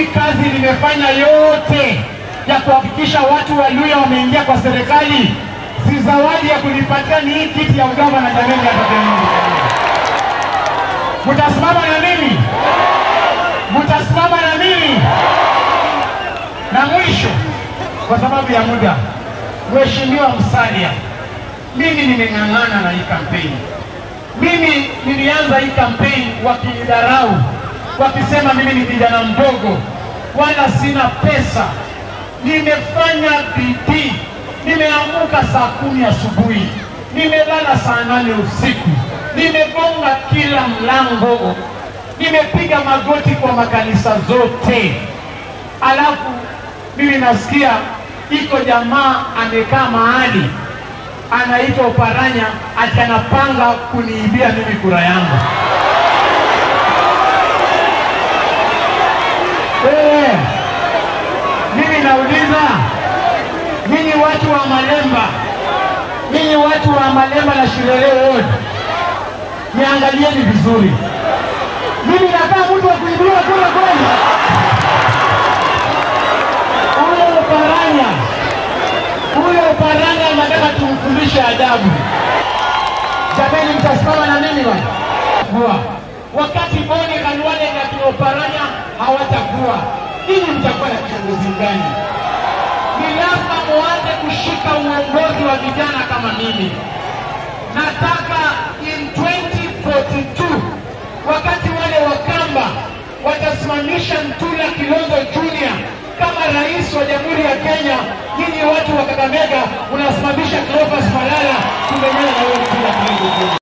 hii kazi nimefanya yote ya kuhakikisha watu wa Luya wameingia kwa serikali, si zawadi ya kunipatia ni hii kiti ya ugavana. Jameni, atoke Mungu. Mtasimama na mimi, mtasimama na mimi. Na mwisho, kwa sababu ya muda, Mheshimiwa Musalia, mimi nimeng'ang'ana na hii kampeni. Mimi nilianza hii kampeni wakinidharau, wakisema mimi ni kijana mdogo, wala sina pesa. Nimefanya bidii, nimeamuka saa kumi asubuhi, nimelala saa nane usiku, nimegonga kila mlango, nimepiga magoti kwa makanisa zote, alafu mimi nasikia iko jamaa amekaa mahali anaitwa Oparanya ati anapanga kuniibia mimi kura yangu. Wewe, mimi nauliza nyinyi watu wa Malemba, nyinyi watu wa Malemba na Shirele Ward, niangalieni vizuri, mimi nakaa mtu wa kuibiwa kura kweli? Huyo Oparanya huyo Oparanya anataka tumfundishe adabu. Jamani, mtasimama na mimi bwana. Kuwa wakati Boni Khalwale na kina Oparanya hawatakuwa, ninyi mtakuwa na kiongozi gani? Ni lazima muanze kushika uongozi wa vijana kama mimi. Nataka in 2042 wakati wale Wakamba watasimamisha Ntula Kilonzo Junior kama rais wa Jamhuri ya Kenya, nyinyi watu wa Kakamega unasimamisha Cleophas Malala kumenyana na wewe Ntula Kilonzo Junior.